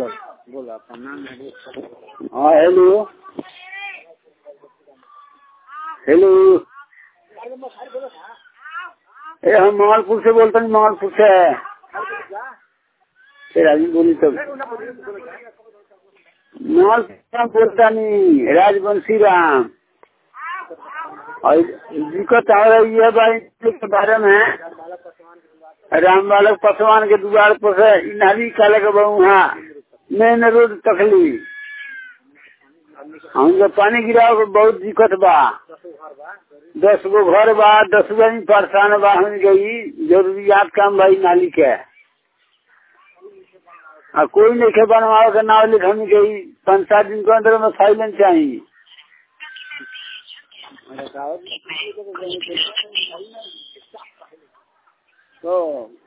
कर बोला प्रणाम हाँ हेलो हेलो ए हम मंगलपुर से बोलते हैं मंगलपुर से फिर अभी बोली तब मंगलपुर बोलता नहीं राजवंशी राम और दिक्कत आ रही है भाई के बारे में राम बालक पसवान के द्वार पर से इ नाली काले के बहु हाँ मेन रोड तकली हम जब पानी गिराव के बहुत दिक्कत बा दस गो घर बा दस गो आदमी परेशान बा हम गई जरूरियात काम भाई नाली के आ कोई नहीं के बनवाओ के नाव लिख हम गई पाँच सात दिन के अंदर में फाइलें चाहिए तो